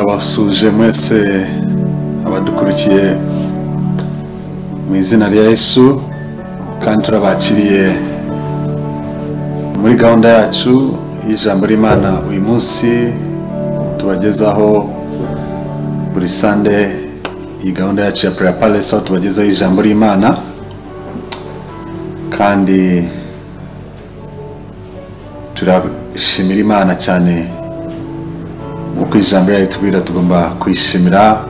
turabasuhuje mwese abadukurikiye mu izina rya Yesu kandi turabakiriye muri gahunda yacu y'ijambo ry'Imana uyu munsi tubagezaho buri sande iyi gahunda yacu ya Prayer Palace aho tubagezaho ijambo ry'Imana kandi turashimira Imana cyane nk'uko ijambo ryayo tubwira tugomba kwishimira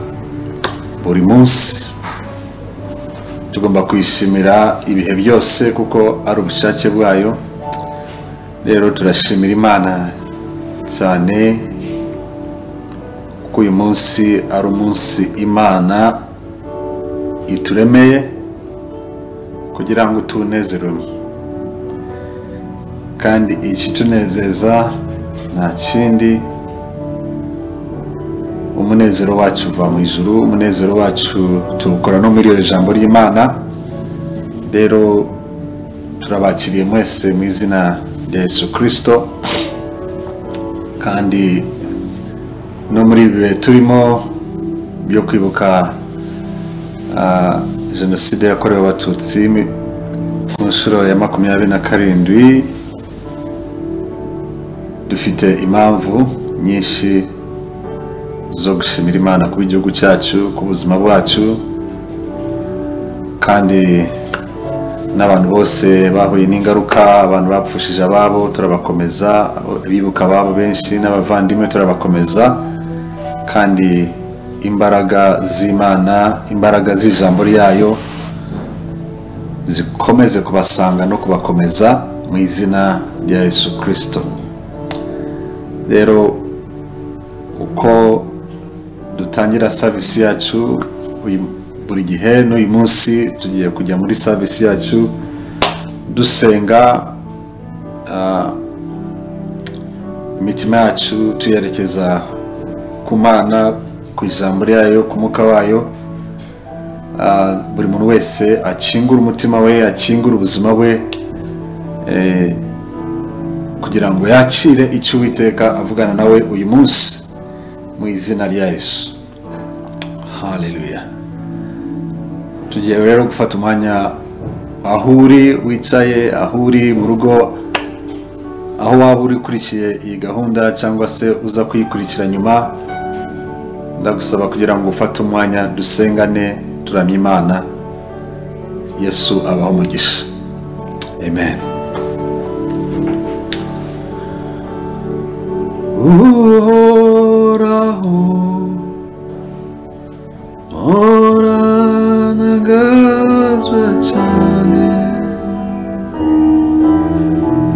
buri munsi tugomba kwishimira ibihe byose kuko ari ubushake bwayo rero turashimira imana cyane kuko uyu munsi ari umunsi imana ituremeye kugira ngo tuwunezerure kandi ikitunezeza nta kindi umunezero wacu uva mu ijuru umunezero wacu tuwukora no muri iryo jambo ry'imana rero turabakiriye mwese mu izina rya yesu kirisito kandi no muri ibi bihe turimo byo kwibuka ah, jenoside yakorewe abatutsi mi- ku nshuro ya makumyabiri na karindwi dufite impamvu nyinshi zo gushimira imana kuba igihugu cyacu ku buzima bwacu kandi n'abantu bose bahuye n'ingaruka abantu bapfushije ababo turabakomeza abo- abibuka ababo benshi n'abavandimwe turabakomeza kandi imbaraga z'imana imbaraga z'ijambo ryayo zikomeze kubasanga no kubakomeza mu izina rya yesu kirisito rero uko dutangira savisi yacu uyu- buri gihe n'uyu munsi tugiye kujya muri savisi yacu dusenga ah, imitima yacu tuyerekeza ku mana ku ijambo ryayo ku mwuka wayo Ah, buri muntu wese akingura umutima we akingura ubuzima bwe eh, kugira ngo yakire icyo uwiteka avugana nawe uyu munsi mu izina rya yesu haleluya tugiye rero gufata umwanya aho uri wicaye aho uri mu rugo aho waba uri ukurikiye iyi gahunda cyangwa se uza kuyikurikira nyuma ndagusaba kugira ngo ufate umwanya dusengane turamye imana yesu abaho umugisha amen uhoraho mporantangazwa cyane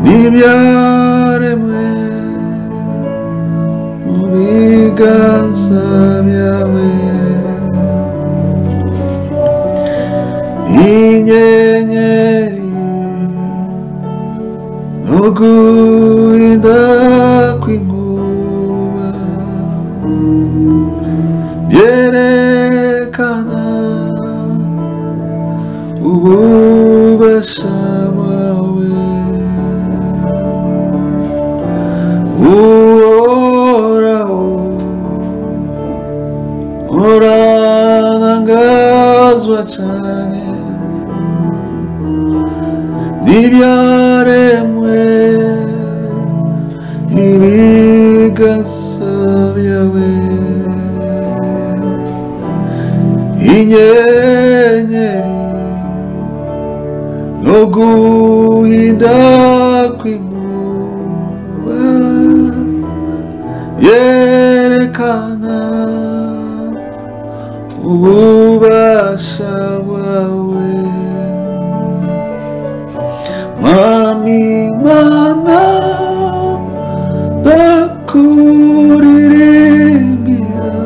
n'ibyaremwe mu biganza byawe inyenyeri n'uguhinda kw'inkuba byerekana ububasha bwawe uhoraho uranangazwa cyane n'ibyaremwe n'ibigasa byawe inyenyeri no guhinda kw'inkuba yerekana ububasha bwawe Mwami mana ndakuririmbira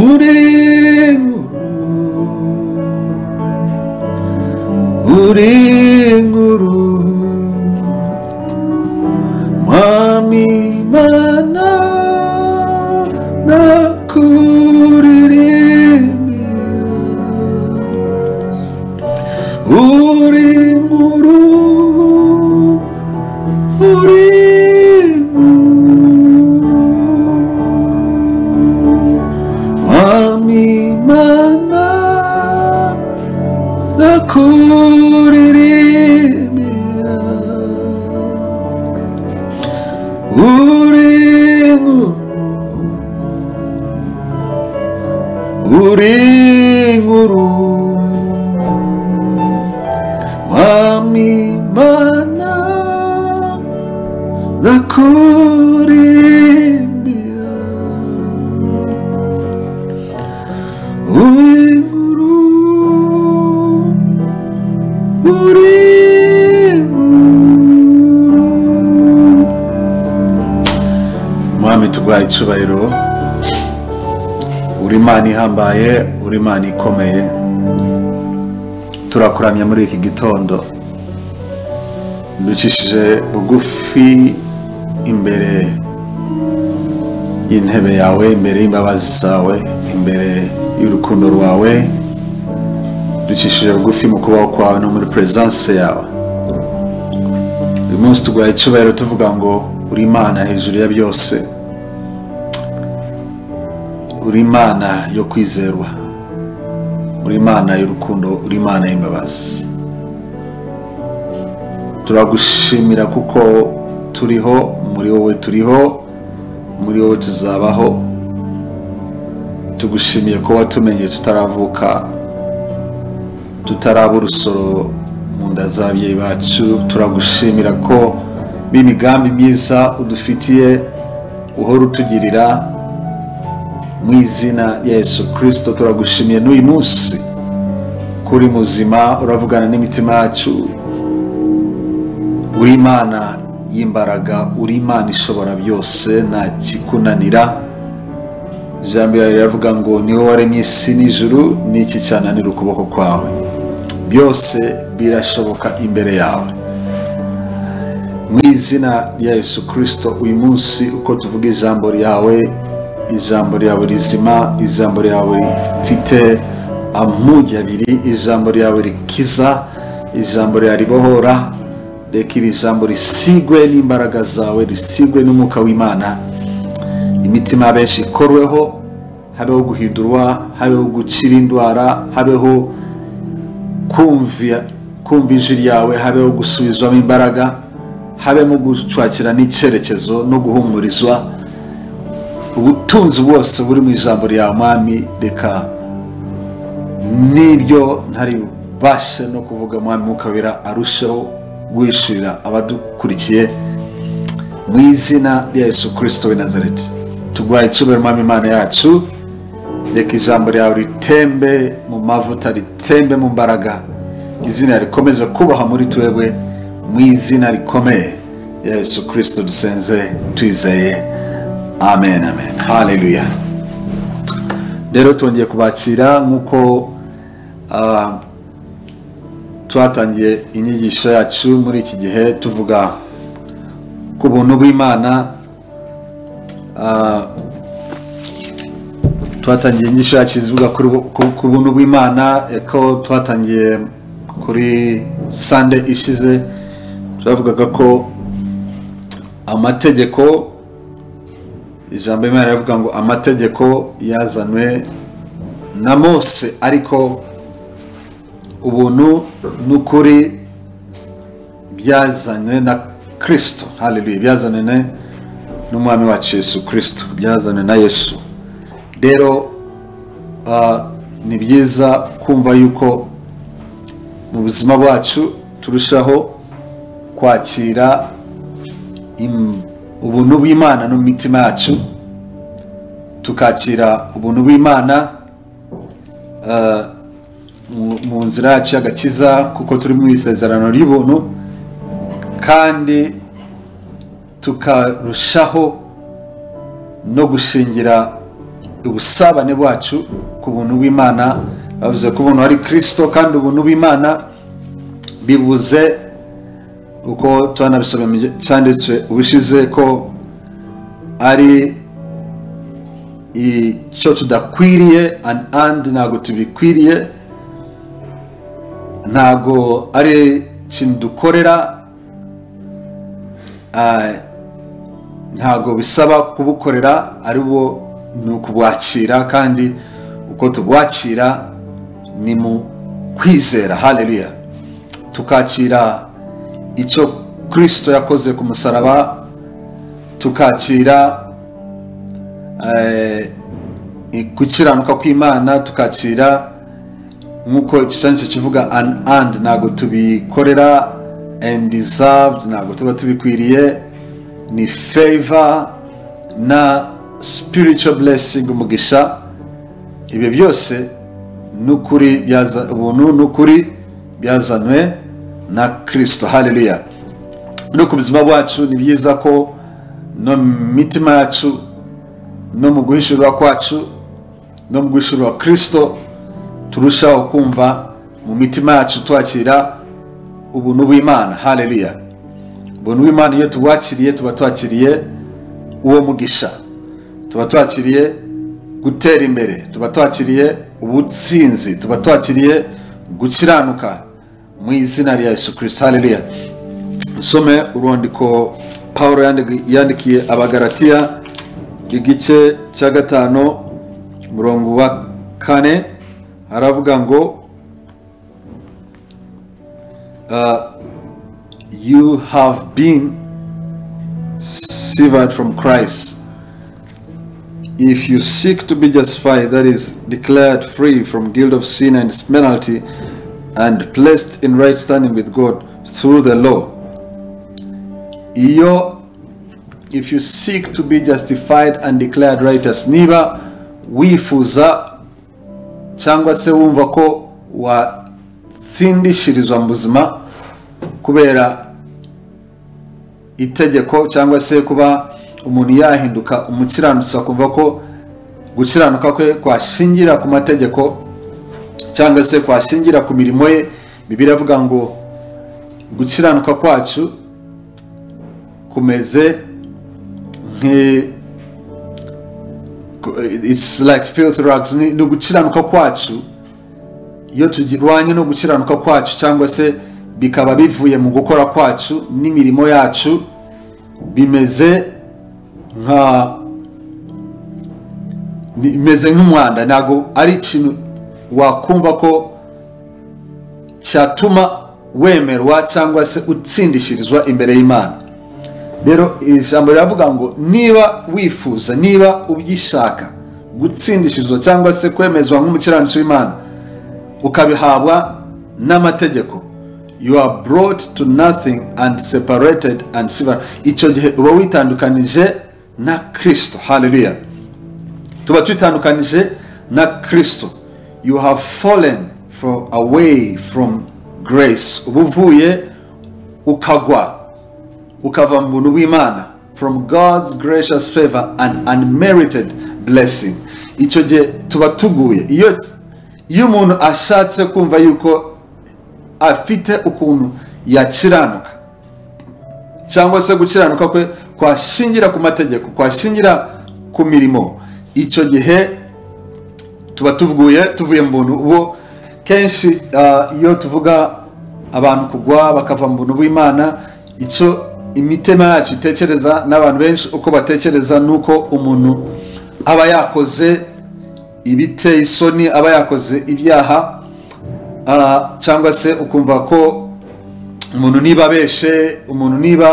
uri nkuru uri nkuru Mwami mana ndakuririmbira uri nkuru uri nkuru uri inkuru mwami mana ndakuririmbira uri inkuru uri inkuru mwami tuguha icyubahiro uri imana ihambaye uri imana ikomeye turakuramya muri iki gitondo ducishije bugufi imbere y'intebe yawe imbere y'imbabazi zawe imbere y'urukundo rwawe ducishije bugufi mu kubaho kwawe no muri peresanse yawe uyu munsi tuguha icyubahiro tuvuga ngo uri imana hejuru ya byose uri imana yo kwizerwa uri imana y'urukundo uri imana y'imbabazi turagushimira kuko turiho muri wowe turiho muri wowe tuzabaho tugushimiye ko watumenye tutaravuka tutaraba urusoro mu nda z'ababyeyi bacu turagushimira ko b'imigambi myiza udufitiye uhora utugirira mu izina rya yesu kirisito turagushimiye n'uyu munsi kuri muzima uravugana n'imitima yacu uri imana y'imbaraga uri imana ishobora byose nta kikunanira ijambo ryawe riravuga ngo niwe waremye isi n'ijuru n'iki cyananira ukuboko kwawe byose birashoboka imbere yawe mu izina rya yesu kirisito uyu munsi uko tuvuga ijambo ryawe ijambo ryawe rizima ijambo ryawe rifite amugi abiri ijambo ryawe rikiza ijambo ryawe ribohora reka iri jambo risigwe n'imbaraga zawe risigwe n'umwuka w'imana imitima ya benshi ikorweho habeho guhindurwa habeho gukira indwara habeho kumva kumva ijwi ryawe habeho gusubizwamo imbaraga habemo gucwakira n'icyerekezo no guhumurizwa ubutunzi bwose buri mu ijambo rya mwami reka n'ibyo ntari bubashe no kuvuga mwami mukabira arusheho guhishurira abadukurikiye mu izina rya yesu kirisito w'i nazareti tuguhaye icyubahiro mwami imana yacu reka ijambo ryawe ritembe mu mavuta ritembe mu mbaraga izina rikomeze kubaha muri twebwe mu izina rikomeye rya yesu kirisito dusenze twizeye amen amen haleluya rero twongeye kubakira nk'uko ah, twatangiye inyigisho yacu muri iki gihe tuvuga ku buntu bw'imana ah, twatangiye inyigisho yacu zivuga kuri bu- ku ku buntu bw'imana ko twatangiye kuri sande ishize twavugaga ko amategeko ijambo imana rivuga ngo amategeko yazanwe na mose ariko ubuntu n'ukuri byazanywe na kirisito haleluya byazanywe ne- n'umwami wacu yesu kirisito byazanywe na yesu rero ah, ni byiza kumva yuko mu buzima bwacu turushaho kwakira im- ubuntu bw'imana no mu mitima yacu tukakira ubuntu bw'imana ah, mu- mu nzira yacu y'agakiza kuko turi mu isezerano ry'ubuntu kandi tukarushaho no gushingira ubusabane bwacu ku buntu bw'imana bavuze ko ubuntu ari kirisito kandi ubuntu bw'imana bivuze uko twanabisobanuye cyanditswe ubushize ko ari icyo tudakwiriye an- andi ntabwo tubikwiriye ntabwo ari ikintu dukorera ah, ntabwo bisaba kubukorera ari bwo ni ukubwakira kandi uko tubwakira ni mu kwizera haleluya tukakira icyo kirisito yakoze ku musaraba tukakira eh, gukiranuka kw'imana tukakira nk'uko igishanyizo kivuga an and ntabwo tubikorera and deserved ntabwo tuba tubikwiriye ni favor na spiritual blessing umugisha ibyo byose n'ukuri byaza ubuntu n'ukuri byazanywe na kirisito haleluya no ku buzima bwacu ni byiza ko no mu mitima yacu no mu guhishurwa kwacu no mu guhishurwa kirisito turushaho kumva mu mitima yacu twakira ubuntu bw'imana haleluya ubuntu bw'imana iyo tubwakiriye tuba twakiriye uwo mugisha tuba twakiriye gutera imbere tuba twakiriye ubutsinzi tuba twakiriye gukiranuka mu izina rya yesu kirisito haleluya usome urwandiko paul yandikiye abagaratiya igice cya gatanu umurongo wa kane aravuga ngo you have been severed from christ if you seek to be justified, that is, declared free from guilt of sin and its penalty, and placed in right standing with God through the law, iyo, if you seek to be justified and declared righteous, niba wifuza cyangwa se wumva ko watsindishirizwa mu buzima kubera itegeko cyangwa se kuba umuntu yahinduka umukiranutsi akumva ko gukiranuka kwe kwashingira ku mategeko cyangwa se kwashingira ku mirimo ye bibiri avuga ngo gukiranuka kwacu kumeze it's like filth rugs ni ugukiranuka kwacu iyo tugirwanye no gukiranuka kwacu cyangwa se bikaba bivuye mu gukora kwacu n'imirimo yacu bimeze nka imeze nk'umwanda ntabwo ari ikintu wakumva ko cyatuma wemerwa cyangwa se utsindishirizwa imbere y'imana rero ijambo riravuga ngo niba wifuza niba ubyishaka gutsindishirizwa cyangwa se kwemezwa nk'umukiranutsi w'imana ukabihabwa n'amategeko you are brought to nothing and separated and severed icyo gihe uba witandukanije na kirisito haleluya tuba twitandukanije na kirisito you have fallen from away from grace uba uvuye ukagwa ukava mu buntu bw'imana from god's gracious favor and unmerited blessing icyo gihe tuba tuguye iyo iyo umuntu ashatse kumva yuko afite ukuntu yakiranuka cyangwa se gukiranuka kwe kwashingira ku mategeko kwashingira ku mirimo icyo gihe tuba tuvuye tuvuye mu buntu ubu kenshi iyo tuvuga abantu kugwa bakava mu buntu bw'imana icyo imitima yacu itekereza n'abantu benshi uko batekereza n'uko umuntu aba yakoze ibiteye isoni aba yakoze ibyaha cyangwa se ukumva ko umuntu niba abeshe umuntu niba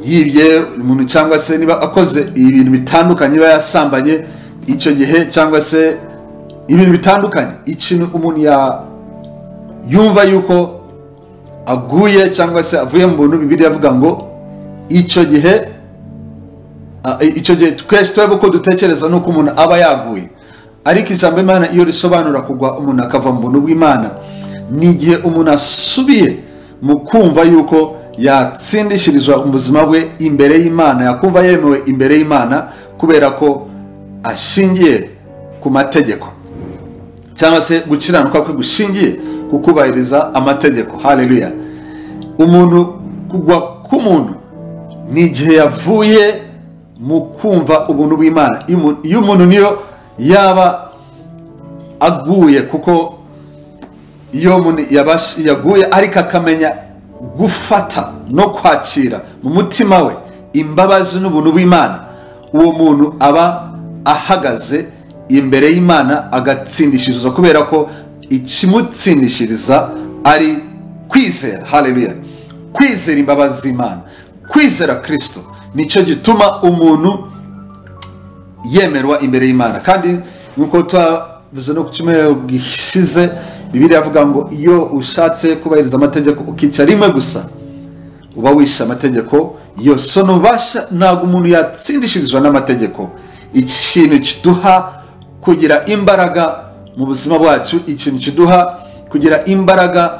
yibye umuntu cyangwa se niba akoze ibintu bitandukanye niba yasambanye icyo gihe cyangwa se ibintu bitandukanye ikintu umuntu yumva yuko aguye cyangwa se avuye mu bintu bibiri avuga ngo icyo gihe icyo gihe twese twebwe uko dutekereza n'uko umuntu aba yaguye ariko ijambo imana iyo risobanura kugwa umuntu akava mu buntu bw'imana ni igihe umuntu asubiye mu kumva yuko yatsindishirizwa ubuzima bwe imbere y'imana yakumva yemewe imbere y'imana kubera ko ashingiye ku mategeko cyangwa se gukiranuka kwe gushingiye ku kubahiriza amategeko haleluya umuntu kugwa k'umuntu ni igihe yavuye mu kumva ubuntu bw'imana iyo umuntu niyo yaba aguye kuko iyo umuntu yaguye ariko akamenya gufata no kwakira mu mutima we imbabazi n'ubuntu bw'imana uwo muntu aba ahagaze imbere y'imana agatsindishiriza kubera ko ikimutsindishiriza ari kwizera haleluya kwizera imbabazi z'imana kwizera kirisito nicyo gituma umuntu yemerwa imbere y'imana kandi nk'uko twavuze no ku cyumweru gishize bibiri avuga ngo iyo ushatse kubahiriza amategeko ukica rimwe gusa uba wishe amategeko yose ntubasha ntabwo umuntu yatsindishirizwa n'amategeko ikintu kiduha kugira imbaraga mu buzima bwacu ikintu kiduha kugira imbaraga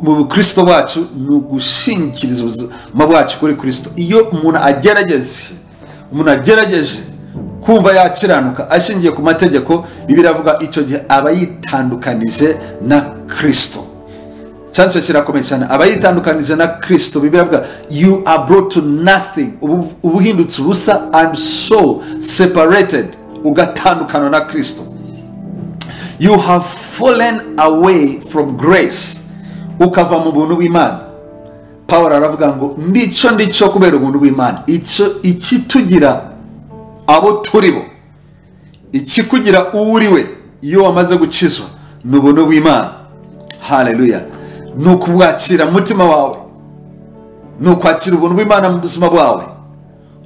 mu bukristo bwacu ni ugushingikiriza ubuzima bwacu kuri kirisito iyo umuntu agerageje umuntu agerageje kumva yakiranuka ashingiye ku mategeko biravuga icyo gihe aba yitandukanije na kirisito cyane cyo kirakomeye cyane aba yitandukanije na kirisito biravuga you are brought to nothing uba uhindutse ubusa and so separated ugatandukana na kirisito you have fallen away from grace ukava mu buntu bw'imana paul aravuga ngo ndico ndico kubera ubuntu bw'imana ikitugira abo turi bo ikikugira uwo uri we iyo wamaze gukizwa ni ubuntu bw'imana hareruya ni ukubwakira umutima wawe ni ukwakira ubuntu bw'imana mu buzima bwawe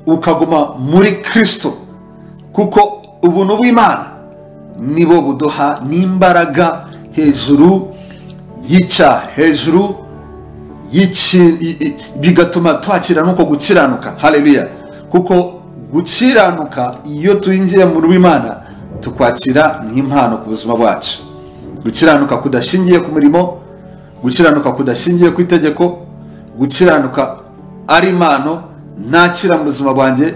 ukaguma muri kirisito kuko ubuntu bw'imana nibo buduha n'imbaraga hejuru yica hejuru bigatuma twakira n'uko gukiranuka hareruya kuko gukiranuka iyo twinjiye mu rw'imana tukwakira nk'impano ku buzima bwacu gukiranuka kudashingiye ku murimo gukiranuka kudashingiye ku itegeko gukiranuka ari impano nakira mu buzima bwanjye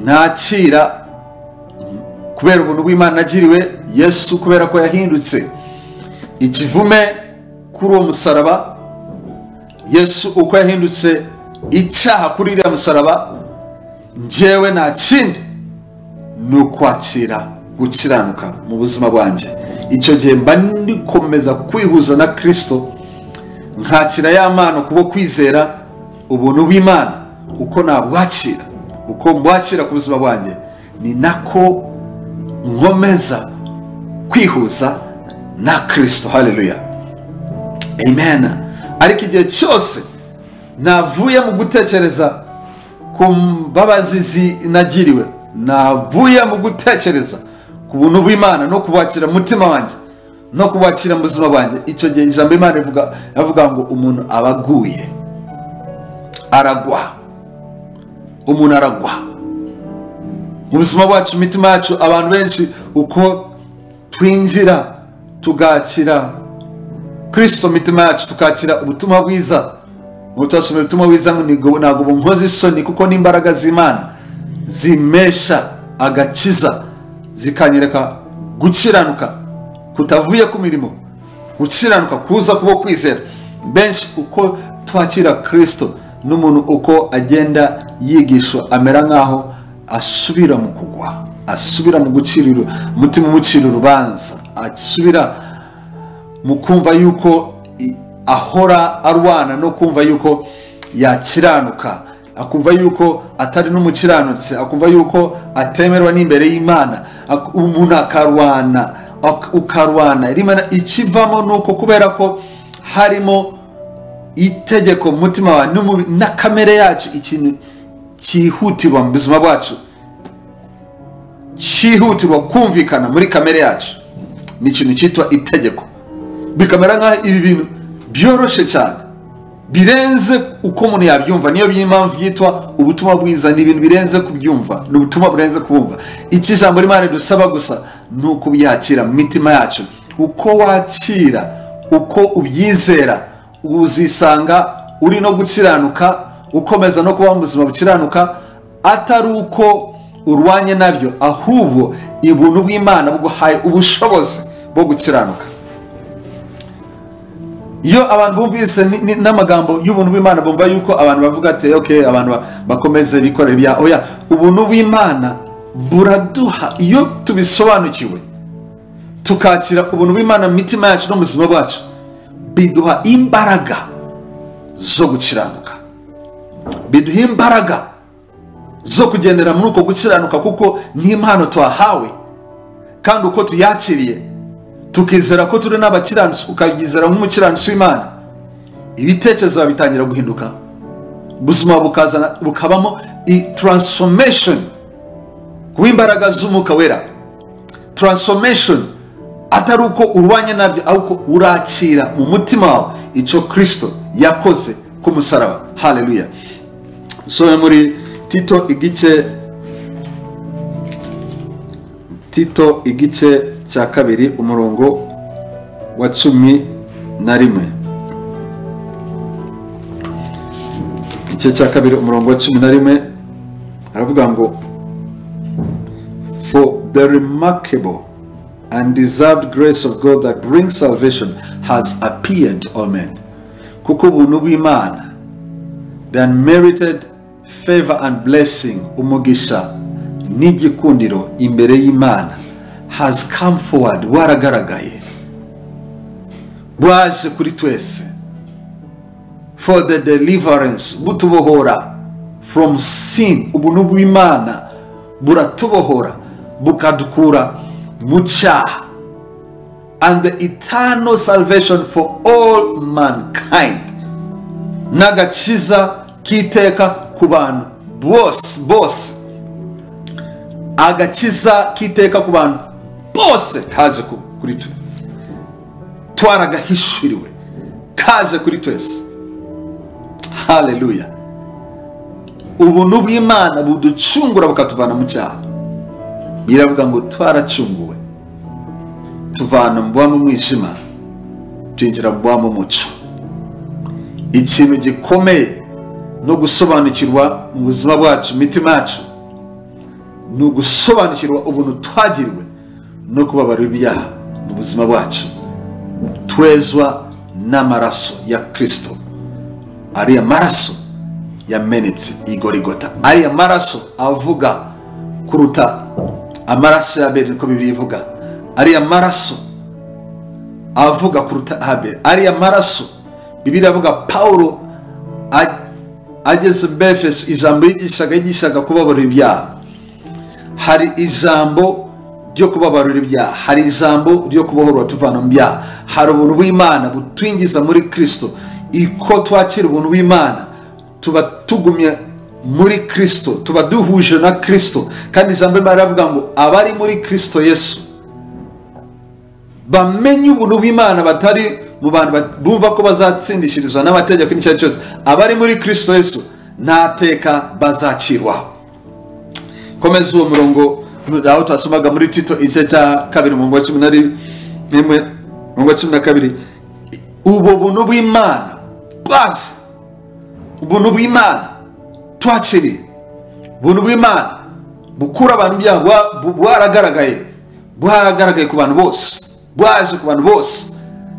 nakira kubera ubuntu bw'imana agiriwe yesu kubera ko yahindutse ikivume kuri uwo musaraba yesu uko yahindutse icyaha kuri uriya musaraba ngewe nta kindi ni ukwakira gukiranuka mu buzima bwanjye icyo gihe mba nikomeza kwihuza na kirisito nkakira ya mpano kubo kwizera ubuntu bw'imana uko nabwakira uko mbwakira ku buzima bwanjye ni nako nkomeza kwihuza na kirisito hareruya amen ariko igihe cyose navuye mu gutekereza ku mbabazi zinagiriwe navuye mu gutekereza ku buntu bw'imana no kubakira umutima wanjye no kubakira mu buzima bwanjye icyo gihe ijambo imana ivuga ngo umuntu aba aguye aragwa umuntu aragwa mu buzima bwacu imitima yacu abantu benshi uko twinjira tugakira kirisito mitima yacu tukakira ubutumwa bwiza ubutumwa ubutumwa bwiza ntabwo bunkoze isoni kuko n'imbaraga z'imana zimesha agakiza zikanyereka gukiranuka kutavuye ku mirimo gukiranuka kuza kuba kwizera benshi uko twakira kirisito n'umuntu uko agenda yigishwa amera nk'aho asubira mu kugwa asubira mu gucira umutima umucira urubanza asubira mu kumva yuko ahora arwana no kumva yuko yakiranuka akumva yuko atari n'umukiranutsi akumva yuko atemerwa n'imbere y'imana umuntu akarwana ukarwana ikivamo ni uko kubera ko harimo itegeko mutima wawe na kamere yacu ikintu cyihutirwa mu buzima bwacu cyihutirwa kumvikana muri kamere yacu ni ikintu cyitwa itegeko bikamera nk'aho ibi bintu byoroshye cyane birenze uko umuntu yabyumva niyo by'impamvu byitwa ubutumwa bwiza ni ibintu birenze kubyumva ni ubutumwa burenze kubumva iki jambo rimana dusaba gusa ni ukubyakira mu mitima yacu uko wakira uko ubyizera uzisanga uri no gukiranuka ukomeza no kubaho mu buzima bukiranuka atari uko urwanye nabyo ahubwo ibuntu bw'imana buguhaye ubushobozi bwo gukiranuka iyo abantu bumvise n'amagambo y'ubuntu bw'imana bumva yuko abantu bavuga ati oke abantu bakomeze bikorera ibya oya ubuntu bw'imana buraduha iyo tubisobanukiwe tukakira ubuntu bw'imana mu mitima yacu no mu buzima bwacu biduha imbaraga zo gukiranuka biduha imbaraga zo kugendera muri uko gukiranuka kuko n'impano twahawe kandi uko tuyakiriye tukizera ko turi n'abakiranutsi ukabyizera nk'umukiranutsi w'imana ibitekerezo bitangira guhinduka ubuzima bukazana bukabamo i taransifomeshoni guha imbaraga z'umwuka wera taransifomeshoni atari uko urwanya nabyo ahubwo urakira mu mutima wawe icyo kirisito yakoze ku musaraba hareruya usome muri tito igice tito igice cya kabiri umurongo wa cumi na rimwe igice cya kabiri umurongo wa cumi na rimwe aravuga ngo for the remarkable and deserved grace of god that brings salvation has appeared to all men kuko ubuntu bw'imana the unmerited favor and blessing umugisha n'igikundiro imbere y'imana has come forward waragaragaye bwaje kuri twese for the deliverance butubohora from sin ubuntu bw'imana buratubohora bukadukura mu cyaha and the eternal salvation for all mankind n'agakiza k'iteka ku bantu bose bose agakiza k'iteka ku bantu bose kaje ku- kuri twe twaragahishuriwe kaje kuri twese haleluya ubuntu bw'imana buducungura bukatuvana mu cyaha biravuga ngo twaracunguwe tuvana mu bwami umwijima twinjira mu bwami umuco ikintu gikomeye no gusobanukirwa mu buzima bwacu mu mitima yacu ni ugusobanukirwa ubuntu twagiriwe no kubabarira ibyaha mu buzima bwacu twezwa n'amaraso ya kirisito ariya maraso yamenetse igorigota ariya maraso avuga kuruta amaraso ya abeli niko bibiri ivuga ariya maraso avuga kuruta abeli ariya maraso bibiri avuga pawulo a- ageze befeso ijambo yigishaga yigishaga kubabarira ibyaha hari ijambo ryo kubabarira ibyaha hari ijambo ryo kubohora tuvana mu byaha hari ubuntu bw'imana butwinjiza muri kirisito iko twakira ubuntu bw'imana tuba tugumye muri kirisito tuba duhuje na kirisito kandi ijambo ry'imana riravuga ngo abari muri kirisito yesu bamenye ubuntu bw'imana batari mu bantu bat- bumva ko bazatsindishirizwa n'amategeko n'icyo ari cyo cyose abari muri kirisito yesu nta teka bazakirwaho komeza uwo murongo aho twasomaga muri tito igice cya kabiri mu ngo cumi na rimwe mu ngo cumi na kabiri ubwo buntu bw'imana bwaje ubuntu bw'imana twakiriye ubuntu bw'imana bukura abantu ibyaha bwa- bu- bwaragaragaye bwaragaragaye ku bantu bose bwaje ku bantu bose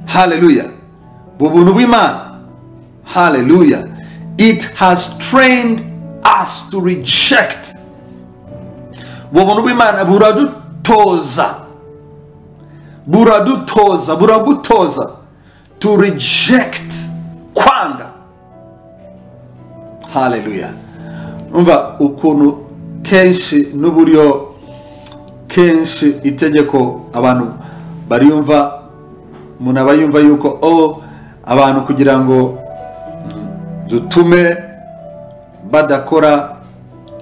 haleluya ubwo buntu bw'imana haleluya it has trained us to reject ubwo buntu bw'imana buradutoza buradutoza buragutoza to reject kwanga haleluya umva ukuntu kenshi n'uburyo kenshi itegeko abantu bariyumva umuntu aba yumva yuko o abantu kugira ngo dutume badakora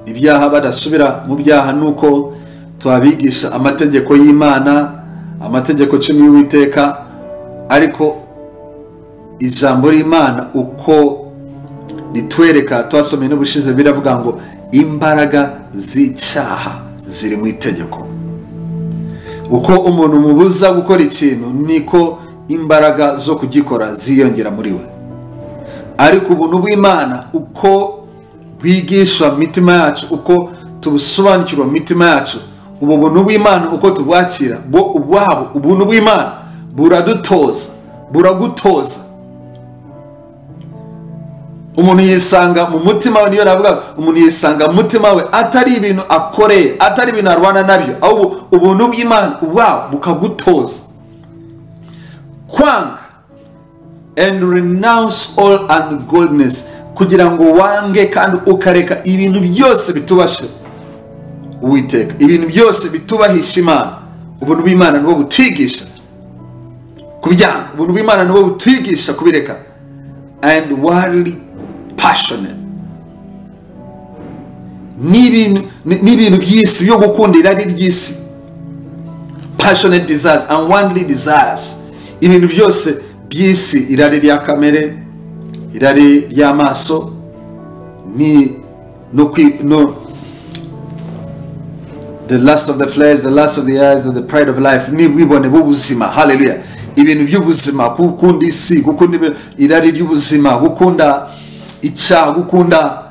ibyaha badasubira mu byaha nuko twabigisha amategeko y'imana amategeko cumi y'uwiteka ariko ijambo ry'imana uko ritwereka twasomeye n'ubushize biravuga ngo imbaraga z'icyaha ziri mu itegeko uko umuntu mubuza gukora ikintu niko imbaraga zo kugikora ziyongera muri we ariko ubuntu bw'imana uko bwigishwa mu mitima yacu uko tubusobanukirwa mu mitima yacu ubu buntu bw'imana uko tubwakira bo ubwabo ubuntu bw'imana buradutoza buragutoza umuntu yisanga mu mutima we niyo navuga umuntu yisanga mu mutima we atari ibintu akoreye atari ibintu arwana nabyo ahubwo ubuntu bw'imana ubwabo bukagutoza kwanga and renounce all ungodliness kugira ngo wange kandi ukareka ibintu byose bitubashe uwiteka ibintu byose bitubahisha imana ubuntu bw'imana nibwo butwigisha kubyanga ubuntu bw'imana nibwo butwigisha kubireka and worldly passionate n'ibintu ni- n'ibintu by'isi byo gukunda irari ry'isi passionate desires and worldly desires ibintu byose by'isi irari rya kamere irari ry'amaso ni no kwi no the last of the flesh the last of the eyes and the pride of life ni ubwibone bw'ubuzima haleluya ibintu by'ubuzima gukunda isi gukunda ibi- irari ry'ubuzima gukunda icyaha gukunda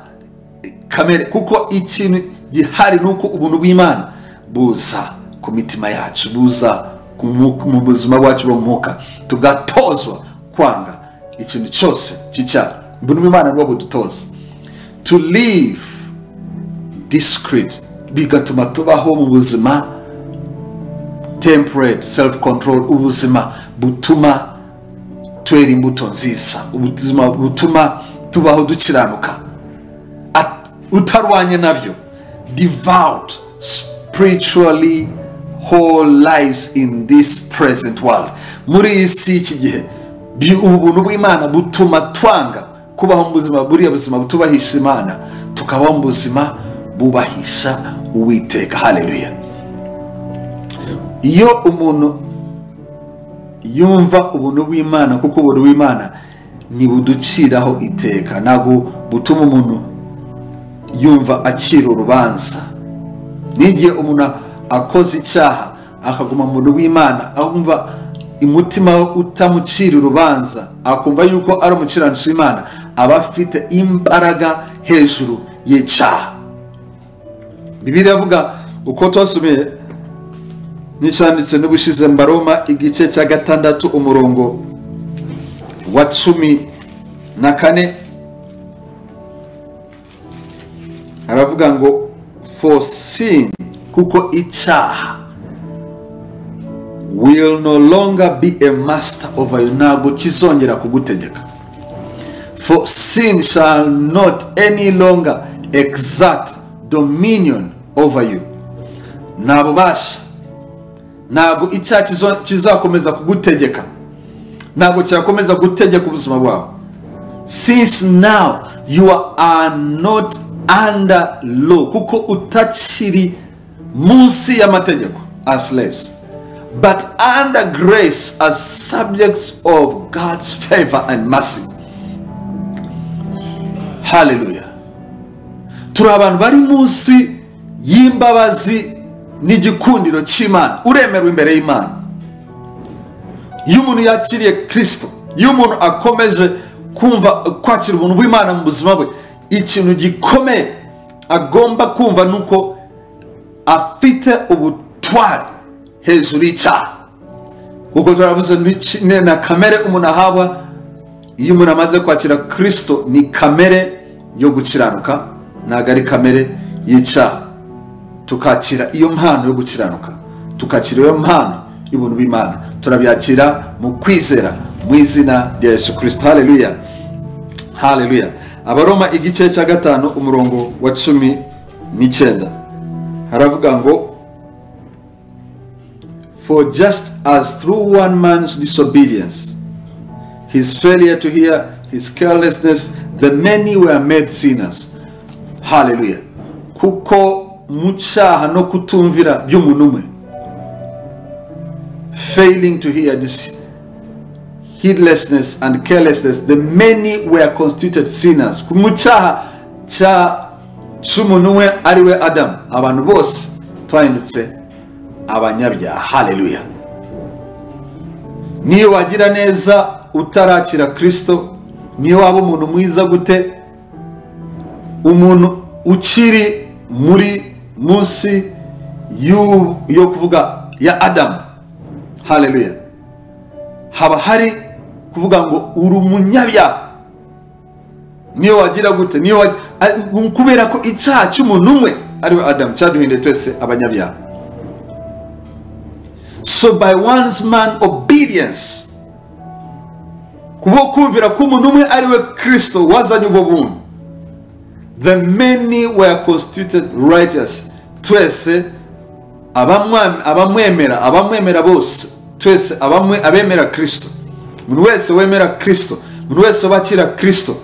kamere kuko ikintu gihari ni uko ubuntu bw'imana buza ku mitima yacu buza ku mu- mu buzima bwacu bw'umwuka tugatozwa kwanga ikintu cyose cy'icyaha ubuntu bw'imana nibwo budutoza to live discreet bigatuma tubaho mu buzima temperate self control ubuzima butuma twera imbuto nziza ubuzima butuma tubaho dukiranuka At- utarwanye nabyo devout spiritually whole lives in this present world muri iyi si iki gihe bi- ubuntu bw'imana butuma twanga kubaho mu buzima buriya buzima butubahisha imana tukabaho mu buzima bubahisha uwiteka haleluya iyo umuntu yumva ubuntu bw'imana kuko ubuntu bw'imana ntibuduciraho iteka ntabwo butuma umuntu yumva akira urubanza n'igihe umuntu akoze icyaha akaguma mu buntu bw'imana akumva umutima we utamucira urubanza akumva yuko ari umukiranutsi w'imana aba afite imbaraga hejuru y'icyaha bibiri avuga uko twasumiye n'icyanditse n'ubushize mbaroma igice cya gatandatu umurongo wa cumi na kane aravuga ngo for sin kuko icyaha will no longer be a master over you ntabwo kizongera kugutegeka for sin shall not any longer exert dominion over you nta bubasha ntabwo icyaha kizo- kizakomeza kugutegeka ntabwo cyakomeza gutegeka ubuzima bwawe since now you are not under law kuko utakiri munsi y'amategeko as slaves but under grace as subjects of god's favor and mercy haleluya turi abantu bari munsi y'imbabazi n'igikundiro cy'imana uremerewe imbere y'imana iyo umuntu yakiriye kirisito iyo umuntu akomeje kumva kwakira ubuntu bw'imana mu buzima bwe ikintu gikomeye agomba kumva ni uko afite ubutwari hejuru y'icyaha kuko turavuze n'iki- ne- na kamere umuntu ahabwa iyo umuntu amaze kwakira kirisito ni kamere yo gukiranuka ntabwo ari kamere y'icyaha tukakira iyo mpano yo gukiranuka tukakira iyo mpano y'ubuntu bw'imana turabyakira mu kwizera mu izina rya yesu kirisito haleluya haleluya abaroma igice cya gatanu umurongo wa cumi n'icyenda haravuga ngo For just as through one man's disobedience his failure to hear, his carelessness, the many were made sinners. Hallelujah. Kuko mu cyaha no kutumvira by'umuntu umwe. Failing to hear this heedlessness and carelessness, the many were constituted sinners. Ku- Mu cyaha cya cy'umuntu umwe ari we Adamu, abantu bose twahindutse abanyabyaha. Hallelujah. niyo wagira neza utarakira kirisito niyo waba umuntu mwiza gute umuntu ukiri muri munsi y'u- yo kuvuga ya adamu haleluya haba hari kuvuga ngo uri umunyabyaha niyo wagira gute niyo wa- ari- kubera ko icyaha cy'umuntu umwe ari we adamu cyaduhinduye twese abanyabyaha so by one's man obedience kubo kumvira ko umuntu umwe ari we kristo wazanye ubwo buntu the many were constituted righteous twese abamwa- abamwemera abamwemera bose twese abamwe abemera kristo umuntu wese wemera kristo umuntu wese wakira kristo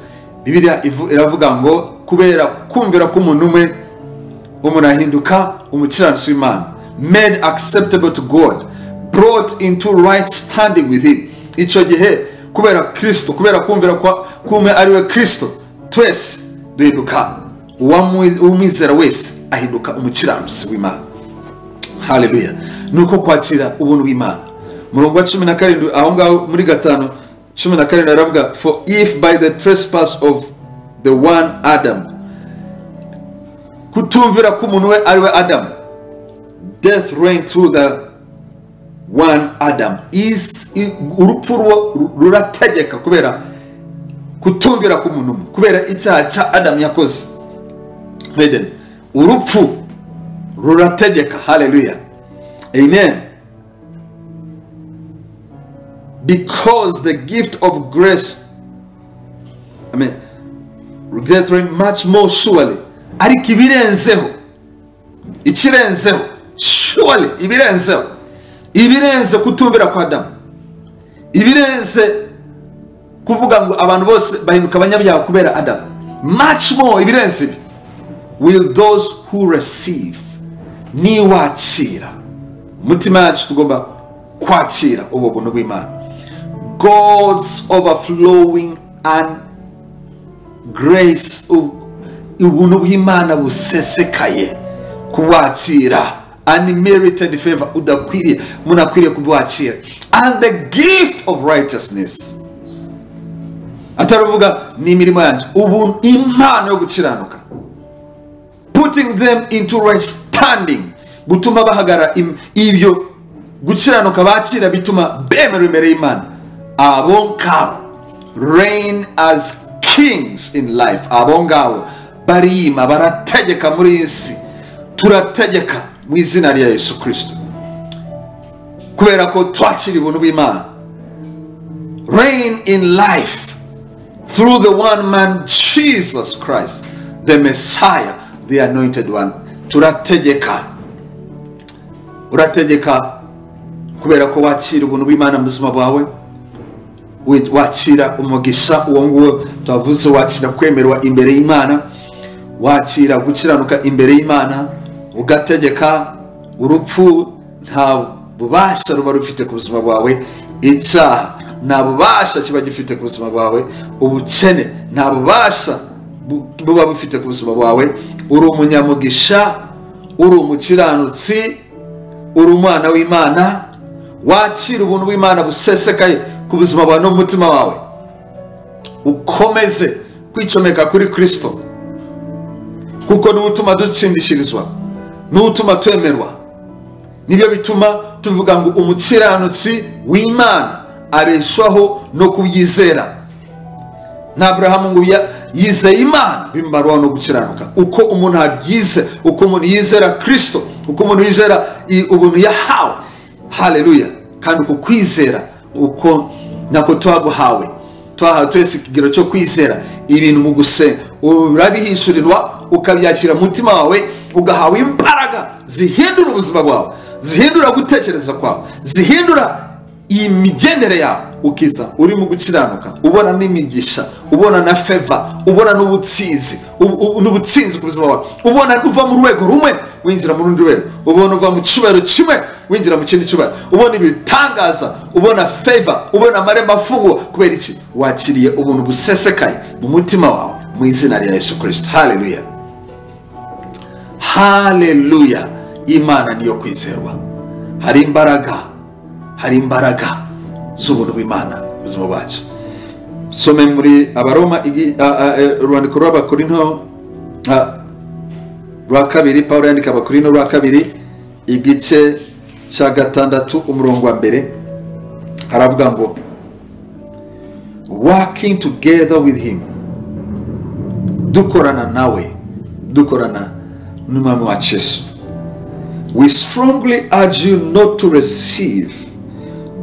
bibiliya ivu- iravuga ngo kubera kumvira ko umuntu umwe umuntu ahinduka umukiranutsi w'imana made acceptable to god brought into right standing with him icyo gihe kubera kirisito kubera kumvira kume ari we kirisito twese duhinduka uwamwizera wese ahinduka umukiranutsi w'imana haleluya ni uko kwakira ubuntu bw'imana murongo wa cumi na karindwi aho ngaho muri gatanu cumi na karindwi aravuga for if by the trespass of the one adam kutumvira ko umuntu we ari we adam death reign through the one adam Is- i- urupfu ruwo rurategeka kubera kutumvira k'umuntu umwe kubera icyaha cya adamu yakoze Eden. urupfu rurategeka haleluya amen because the gift of grace i mean brethren much more surely ariko ibirenzeho ikirenzeho surely ibirenzeho ibirenze kutumvira kwa adamu ibirenze kuvuga ngo abantu bose bahinduka abanyabyaha kubera adamu much more ibirenze ibi will those who receive niwakira umutima yacu tugomba kwakira ubwo buntu bw'imana god's overflowing and grace ub- ubuntu bw'imana busesekaye kubwakira unmerited favor udakwiriye umuntu akwiriye kubwakira and the gift of righteousness ataravuga ni imirimo yanjye ubu impano yo gukiranuka putting them into right standing gutuma bahagara im- ibyo gukiranuka bakira bituma bemera imbere y'imana abo ngabo reign as kings in life abo ngabo barima barategeka muri iyi si turategeka mu izina rya yesu kirisito kubera ko twakira ubuntu bw'imana reign in life through the one man Jesus Christ, the Messiah, the anointed one. Turategeka. Urategeka kubera ko wakira ubuntu bw'Imana mu buzima bwawe. wi- Wakira umugisha uwo nguwo twavuze wakira kwemerwa imbere y'Imana. Wakira gukiranuka imbere y'Imana. Ugategeka urupfu nta bubasha ruba rufite ku buzima bwawe. Icyaha nta bubasha kiba gifite ku buzima bwawe. Ubukene nta bubasha bu- buba bufite ku buzima bwawe uri umunyamugisha uri umukiranutsi uri umwana w'imana wakira ubuntu bw'imana busesekaye ku buzima bwawe n'umutima wawe ukomeze kwicomeka kuri kirisito kuko niwe utuma dutsindishirizwa niwe utuma twemerwa nibyo bituma tuvuga ngo umukiranutsi w'imana abeshwaho no kubyizera nta aburahamu ngo ya- yizeye imana bimumarwaho no gukiranuka uko umuntu abyize uko umuntu yizera kirisito uko umuntu yizera i- ubuntu yahawe haleluya kandi uko kwizera uko nako twaguhawe twahawe twese ikigero cyo kwizera ibintu mu gusenga urabihishurirwa ukabyakira mu mutima wawe ugahawe imbaraga zihindura ubuzima bwawe zihindura gutekereza kwawe zihindura iyi migendere yawe ukiza urimo gukiranuka ubona n'imigisha ubona na feva ubona n'ubutsinzi ubu- ubu- n'ubutsinzi ku buzima bwawe ubona uva mu rwego rumwe winjira mu rundi rwego ubona uva mu cyubahiro kimwe winjira mu kindi cyubahiro ubona ibitangaza ubona feva ubona amarembo afungwa kubera iki wakiriye ubuntu busesekaye mu mutima wawe mu izina rya yesu kirisito haleluya haleluya imana niyo kwizerwa hari imbaraga hari imbaraga z'ubuntu bw'imana mu buzima bwacu some muri abaroma igi- a- a- e, urwandiko rw'abakorinto a, rwa kabiri pawulo yandika abakorinto rwa kabiri igice cya gatandatu umurongo wa mbere haravuga ngo working together with him dukorana nawe dukorana n'umwami wa yesu we strongly urge you not to receive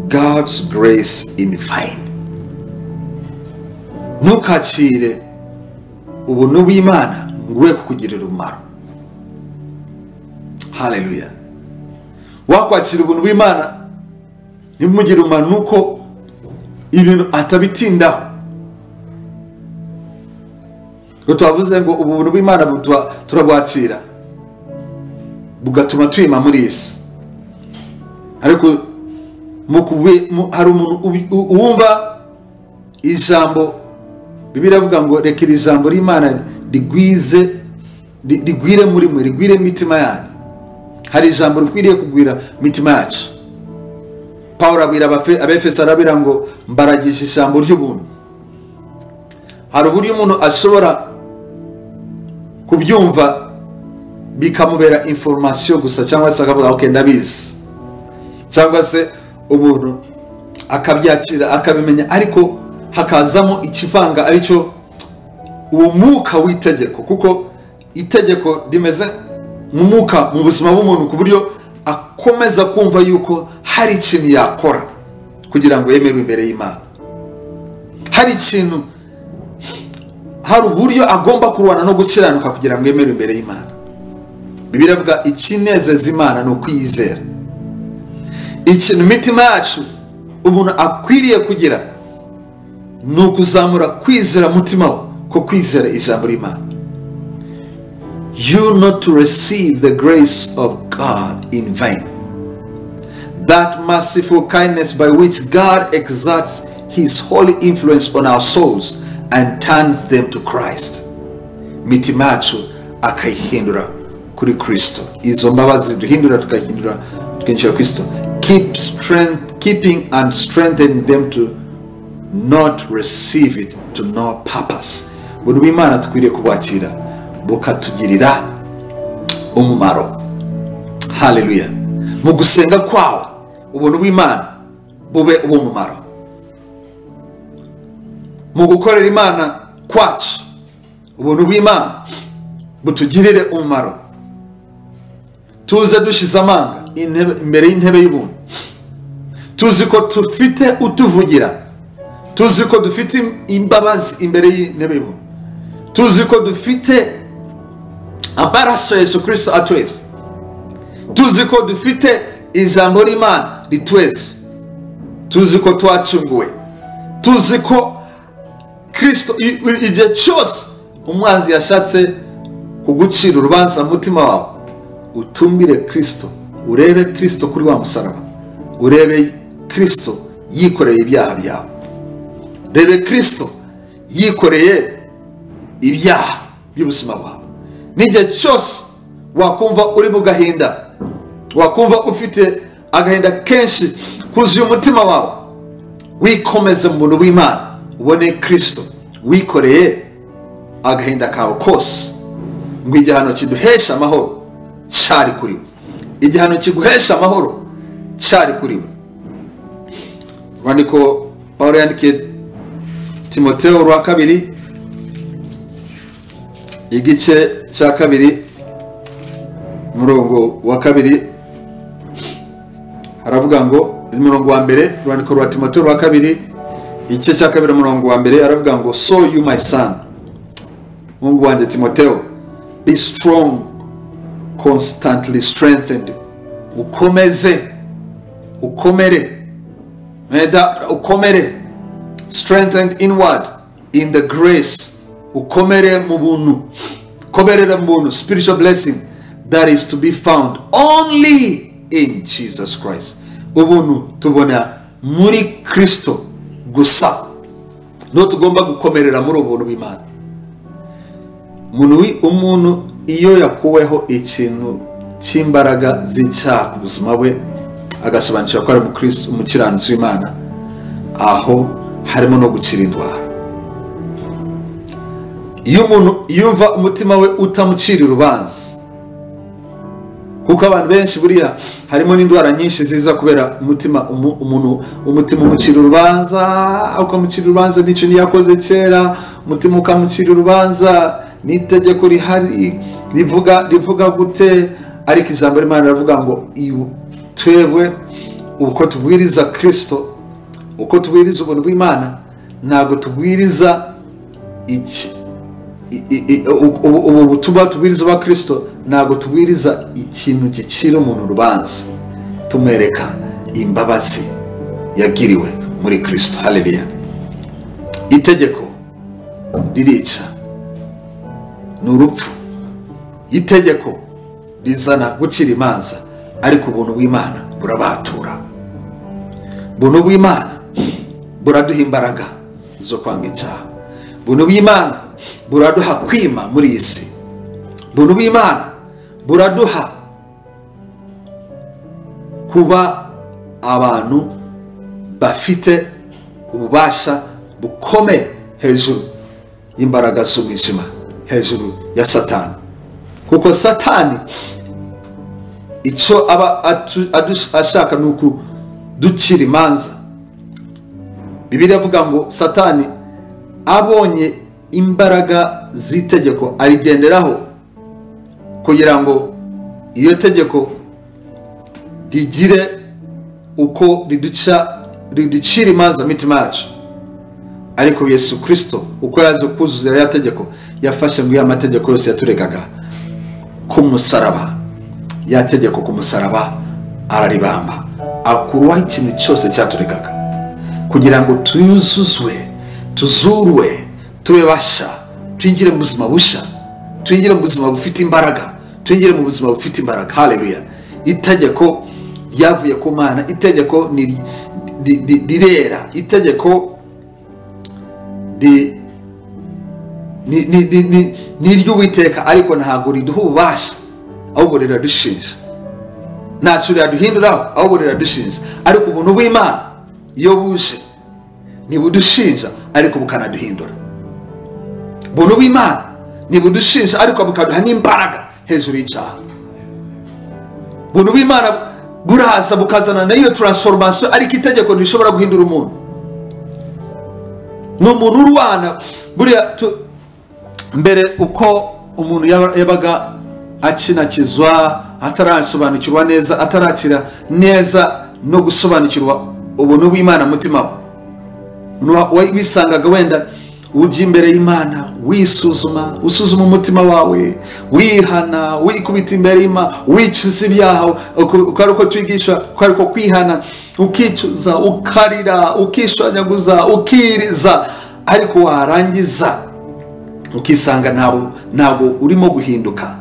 God's grace in vain. Ntukakire ubuntu bw'Imana ngo ube kukugirira umumaro. Haleluya. Wakwakira ubuntu bw'Imana ntibumugire umumaro nuko ibintu atabitindaho. Ngo twavuze ngo ubuntu bw'Imana bu- tura- turabwakira bugatuma tuyima muri iyi si ariko mu kubi- mu- hari umuntu ubi- u- wumva ijambo bibiliya iravuga ngo reka iri jambo ry'imana rigwize ri- rigwire muri mwe rigwire mu mitima yanyu hari ijambo rikwiriye kugwira mu mitima yacu pawulo abwira Abafe- abefeso arabira ngo mbaragisha ijambo ry'ubuntu hari uburyo umuntu ashobora kubyumva bikamubera inforomasiyo gusa cyangwa se akavuga ok ndabizi cyangwa se umuntu akabyakira akabimenya ariko hakazamo ikivanga aricyo uwo mwuka w'itegeko kuko itegeko rimeze nk'umwuka mu buzima bw'umuntu ku buryo akomeza kumva yuko hari ikintu yakora kugira ngo yemerwe imbere y'imana hari ikintu hari uburyo agomba kurwana no gukiranuka kugira ngo yemerwe imbere y'imana bibiri avuga ikinezeza imana ni ukwiyizera ikintu imitima yacu umuntu akwiriye kugira ni ukuzamura kwizera mutima we ko kwizera ijambo ry'imana you not to receive the grace of god in vain that merciful kindness by which god exerts his holy influence on our souls and turns them to christ imitima yacu akayihindura kuri kristo izo mbabazi duhindura tukahindura tukinjira kristo keep strength, keeping and strengthening them to not receive it to no purpose buri w'imana dukwiriye kubwakira bukatugirira umumaro haleluya mu gusenga kwawe ubuntu bw'imana bube ubumumaro mu gukorera imana kwacu ubuntu bw'imana butugirire umumaro tuze dushize amanga intebe- imbere y'intebe y'ubuntu tuzi ko dufite utuvugira tuzi ko dufite imbabazi imbere y'intebe y'ubuntu tuzi ko dufite amaraso ya yesu kirisito atweza tuzi ko dufite ijambo ry'imana ritweza tuzi ko twacunguwe tuzi ko kirisito i- i- igihe cyose umwanzi yashatse kugucira urubanza mu mutima wawe utumire kirisito urebe kirisito kuri wa musaraba urebe kirisito yikoreye ibyaha byawe rebe kirisito yikoreye ibyaha by'ubuzima bwawe n'igihe cyose wakumva uri mu gahinda wakumva ufite agahinda kenshi kuzuye umutima wawe wikomeze mu buntu bw'imana ubone kirisito wikoreye agahinda kawe kose ngo igihano kiduhesha amahoro cyari kuri we igihano kiguhesha amahoro cyari kuri we urwandiko pawulo yandikiye timoteo urwa kabiri igice cya kabiri umurongo wa kabiri haravuga ngo umurongo wa mbere urwandiko rwa timoteo rwa kabiri igice cya kabiri umurongo wa mbere haravuga ngo so you my son mungu wanjye timoteo be strong constantly strengthened ukomeze ukomere Meda- ukomere strengthened inward in the grace ukomere mu buntu ukomerera mu buntu spiritual blessing that is to be found only in jesus christ ubuntu tubona muri kristo gusa niho tugomba gukomerera muri ubu buntu bw'imana umuntu wi- umuntu iyo yakuweho ikintu cy'imbaraga z'icyaha ku buzima bwe agasobanukirwa ko ari umukristo umukiranutsi w'imana aho harimo no gukira indwara iyo umuntu yumva umutima we utamucira urubanza kuko abantu benshi buriya harimo n'indwara nyinshi ziza kubera umutima umu- umuntu umutima umucira urubanza ukamucira urubanza n'ikintu yakoze kera umutima ukamucira urubanza n'itegeko rihari rivuga rivuga gute ariko ijambo ry'imana riravuga ngo "Ibu- twebwe uko tubwiriza kirisito uko tubwiriza ubuntu bw'imana ntabwo tubwiriza iki i- i- i- ubu- ubu ubu butumwa tubwiriza ba kirisito ntabwo tubwiriza ikintu gicira umuntu urubanza tumwereka imbabazi yagiriwe muri kirisito haleluya itegeko ririca ni urupfu itegeko rizana gucira imanza ariko ubuntu bw'imana burabatura ubuntu bw'imana buraduha imbaraga zo kwanga icyaha ubuntu bw'imana buraduha kwima muri iyi si ubuntu bw'imana buraduha kuba abantu bafite ububasha bukomeye hejuru y'imbaraga z'umwijima hejuru ya satani kuko satani icyo aba atu- adu- ashaka ni ukuducira imanza bibiri avuga ngo satani abonye imbaraga z'itegeko arigenderaho kugira ngo iryo tegeko rigire uko riduca riducira imanza mitima yacu ariko yesu kirisito uko yaje kuzuza ya tegeko yafashe ngo ya mategeko yose yaturegaga ku musaraba ya tegeko ku musaraba araribamba akuraho ikintu cyose cyaturegaga kugira ngo tuyuzuzwe tuzurwe tube basha twinjire mu buzima busha twinjire mu buzima bufite imbaraga twinjire mu buzima bufite imbaraga haleluya itegeko ryavuye ku mana itegeko ni ri- ri- rirera itegeko ri- ni- ni- ni- ni- ni iry'uwiteka ariko ntabwo riduha ububasha ahubwo riradushinja ntacyo riraduhinduraho ahubwo riradushinja ariko ubuntu bw'imana iyo buje ntibudushinja ariko bukanaduhindura ubuntu bw'imana ntibudushinja ariko bukaduha n'imbaraga hejuru y'icyaha ubuntu bw'imana buraza bukazana na iyo taransifomasiyo ariko itegeko ntibishobora guhindura umuntu ni umuntu urwana buriya tu- mbere uko umuntu yaba- yabaga akinakizwa atarasobanukirwa neza atarakira neza no gusobanukirwa ubuntu bw'imana mu mutima we Wa- wa- wisangaga wenda ujya imbere y'imana wisuzuma usuzuma umutima wawe wihana wikubita imbere y'imana wicuza ibyaha uko uko ari uko twigisha uko ari uko kwihana ukicuza ukarira ukishwanyaguza ukiriza ariko warangiza ukisanga ntabwo ntabwo urimo guhinduka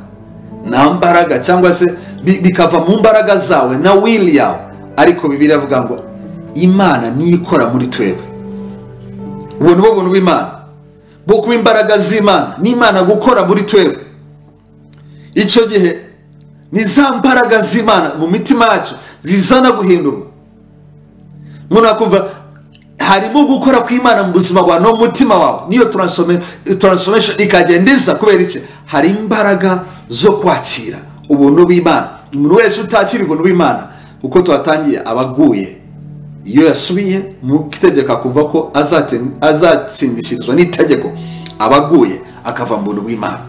nta mbaraga cyangwa se bi- bikava mu mbaraga zawe na wili yawe ariko bibiri avuga ngo imana niyo ikora muri twebwe ubu ni bwo buntu bw'imana bwo kuba imbaraga z'imana n'imana gukora muri twebwe icyo gihe ni za mbaraga z'imana mu mitima yacu zizana guhindurwa umuntu akumva harimo gukora kw'imana mu buzima bwawe no mu mutima wawe niyo transforme- transformation ikagenda iza kubera iki hari imbaraga zo kwakira ubuntu bw'imana umuntu wese utakira ubuntu bw'imana uko tuhatangiye aba aguye iyo yasubiye mu itegeko akumva ko azaten- azatsindishirizwa n'itegeko aba aguye akava mu buntu bw'imana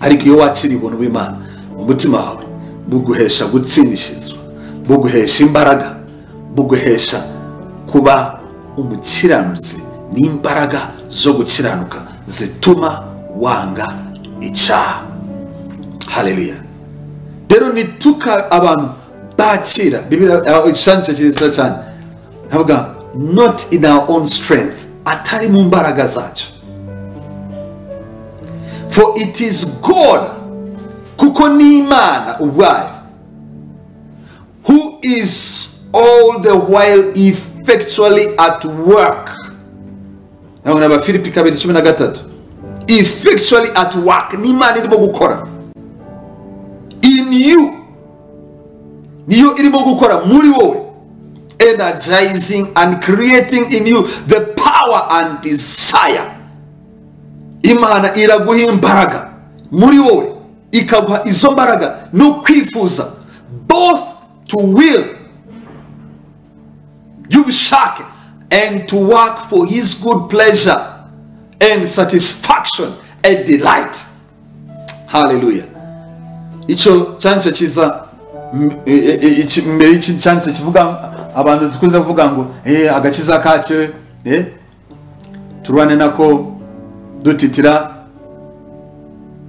ariko iyo wakiriye ubuntu bw'imana umutima wawe buguhesha gutsindishirizwa buguhesha imbaraga buguhesha kuba umukiranutsi n'imbaraga zo gukiranuka zituma wanga icyaha haleluya rero nituka abantu bakira bibiliya icyanditse cyiza cyane havuga not in our own strength atari mu mbaraga zacu for it is god kuko ni imana ubwayo who is all the while effectually at work nabona abafilipi kabiri cumi na gatatu effectually at work ni imana irimo gukora in you niyo irimo gukora muri wowe energizing and creating in you the power and desire imana iraguha imbaraga muri wowe ikaguha izo mbaraga no kwifuza both to will y'ubushake and to work for his good pleasure and satisfaction and delight hallelujah icyo cyanditse cyiza m- e- e- iki- mbere y'iki cyanditse kivuga abantu dukunze kuvuga ngo "Eh, agakiza kacyo eh, turwane nako dutitira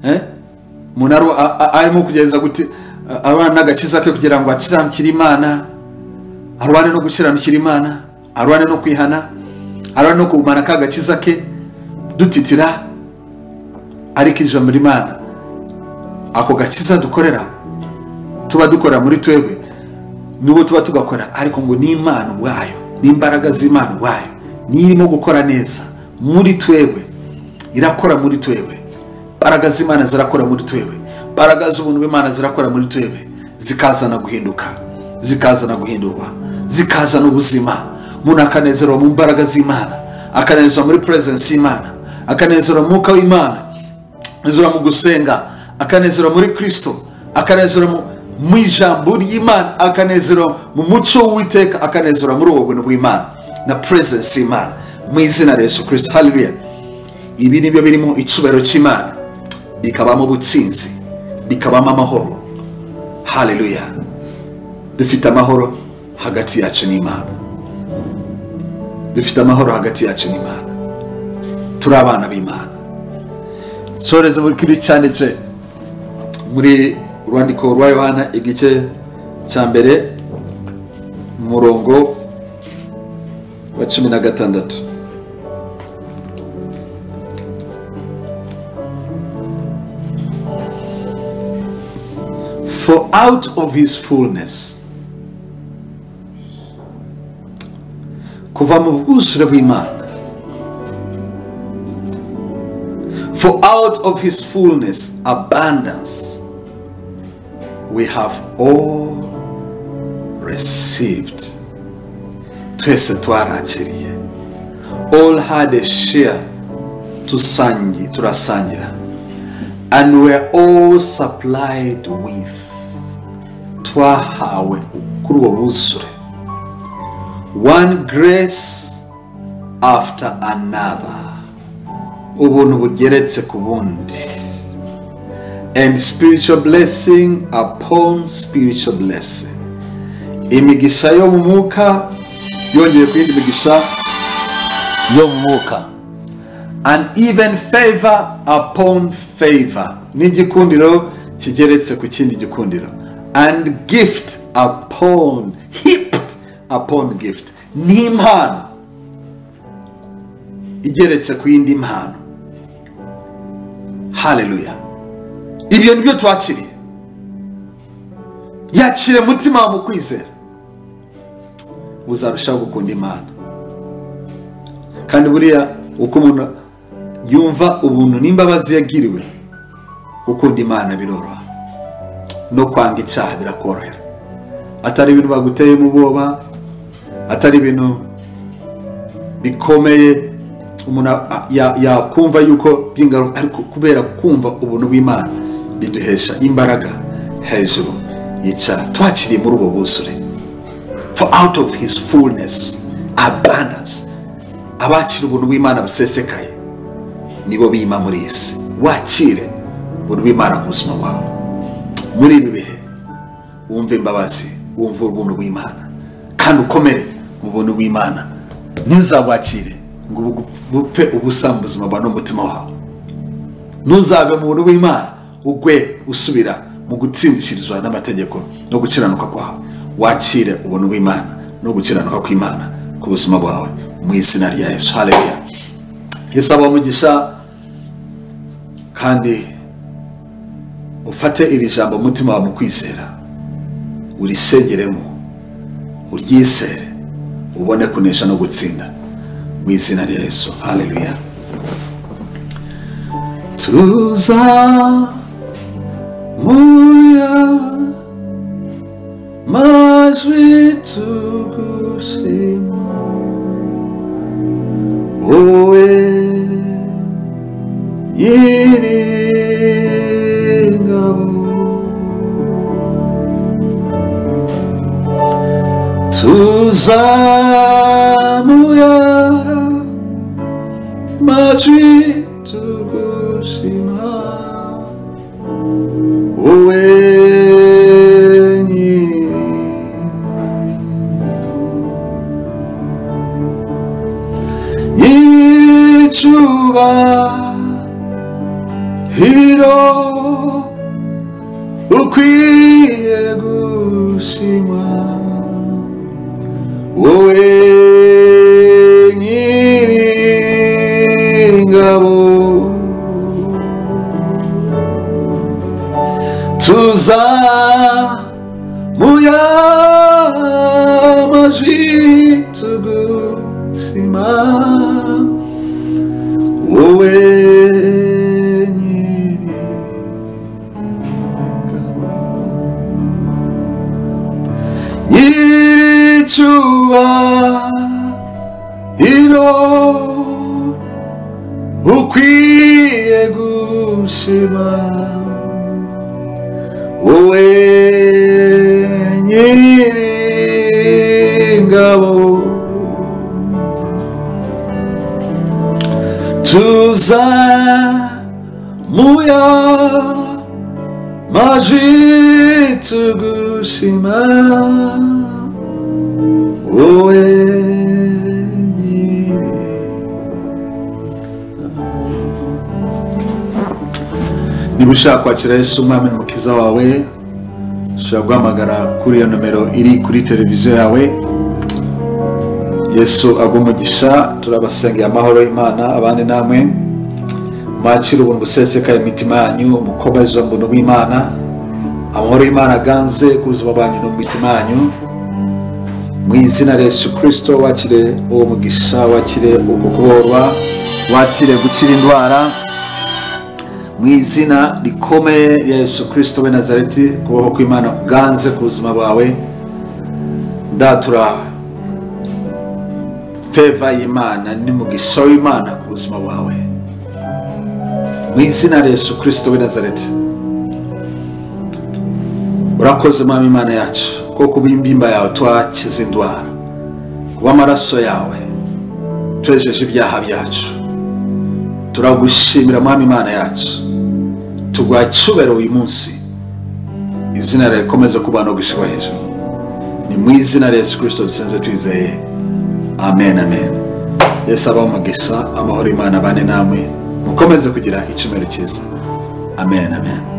eh, umuntu ari- a- a- arimo kugeza guti- a- abana n'agakiza ke kugira ngo akiranukire imana arwane no gukiranukira imana arwane no kwihana arwane no kugumana ka gakiza ke dutitira ariko ijambo ry'imana ako gakiza dukorera tuba dukora muri twebwe n'ubu tuba tugakora ariko ngo ni imana ubwayo n'imbaraga z'imana ubwayo niyo irimo gukora neza muri twebwe irakora muri twebwe imbaraga z'imana zirakora muri twebwe imbaraga z'ubuntu bw'imana zirakora muri twebwe zikazana guhinduka zikazana guhindurwa zikazana ubuzima umuntu akanezerwa mu mbaraga z'imana akanezerwa muri purezensi y'imana akanezerwa mu mwuka w'imana akanezerwa mu gusenga akanezerwa muri kirisito akanezerwa mu mu ijambo ry'imana akanezerwa mu muco w'uwiteka akanezerwa muri uwo buntu bw'imana na purezensi y'imana mu izina rya Yesu kirisito hariya ibi nibyo birimo icyubahiro cy'imana bikabamo ubutsinzi bikabamo amahoro hariya dufite amahoro hagati yacu n'imana dufite amahoro hagati yacu n'imana turi abana b'imana soreza muri kiri cyanditse muri urwandiko rwa yohana igice cya mbere umurongo wa cumi na gatandatu for out of his fullness kuva mu bwuzure bw'imana for out of his fullness abundance we have all received twese twarakiriye all had a share tusangi turasangira and were all supplied with twahawe kuri uwo buzure one grace after another ubuntu bugeretse ku bundi and spiritual blessing upon spiritual blessing imigisha yo mu mwuka yongeye ku yindi migisha yo mu mwuka and even favor upon favor n'igikundiro kigeretse ku kindi gikundiro and gift upon heaped upon gift ni impano igeretse ku yindi mpano hallelujah ibyo nibyo twakiriye yakire umutima wawe mu kwizera uzarushaho gukunda imana kandi buriya uko umuntu yumva ubuntu n'imbabazi yagiriwe gukunda imana biroroha no kwanga icyaha birakorohera atari ibintu baguteyemo ubwoba atari ibintu bikomeye umuntu yakumva yuko by'ingaruka ariko kubera kumva ubuntu bw'imana biduhesha imbaraga hejuru y'icyaha twakiriye muri ubwo buzure for out of his fullness abundance abakira ubuntu bw'imana busesekaye nibo bima muri iyi si wakire ubuntu bw'imana ku buzima bwawe muri ibi bihe wumve imbabazi wumve ubuntu bw'imana kandi ukomere mu buntu bw'imana ntuzabwakire ngo bupfe ubusa mu buzima bwawe n'umutima wawe ntuzave mu buntu bw'imana ugwe usubira mu gutsindishirizwa n'amategeko no gukiranuka kwawe wakire ubuntu bw'imana no gukiranuka kw'imana ku buzima bwawe mu izina rya yesu hareya yesu aba umugisha kandi ufate iri jambo umutima wawe mu kwizera urisengeremo uryisere ubone kunesha no gutsinda mu izina rya yesu hareya tuza muya majwi tugushima wowe nyiringabo tuzamuya majwi tugushima wowe hiro ukwiye gushima wowe nyiringabo tuza mu y'amajwi tugushima wowe nyiri nyiri icyubahiro ukwiye gushima wowe nyir'ingabo tuza muya maji tugushima wowe nyiri niba ushaka kwakira yesu umwami n'umukiza wawe ushobora guhamagara kuri iyo nomero iri kuri televiziyo yawe yesu agwa umugisha turabasengeye amahoro y'imana abandi namwe mwakire ubuntu busesekaye mu mitima yanyu mukobazwa mbuntu bw'imana amahoro y'imana aganze ku buzima bwanyu no mu mitima yanyu mu izina rya yesu kirisito wakire uwo mugisha wakire uku kuborwa wakire gukira indwara mu izina rikomeye rya yesu kirisito we nazareti kubaho kw'imana kuganze ku buzima bwawe ndatura feva y'imana n'umugisha w'imana ku buzima bwawe mu izina rya yesu kirisito we nazareti urakoze mwami imana yacu kuko kuba imbimba yawe twakize indwara kuba amaraso yawe twejeje ibyaha byacu turagushimira mwami imana yacu tugwa cyubero uyu munsi izina ryawe rikomeze kubana gushirwa hejuru ni mu izina rya yesu kirisito dusenze twizeye amen amen yesu abaho umugisha amahoro imana abane namwe mukomeze kugira icyumweru cyiza amen amen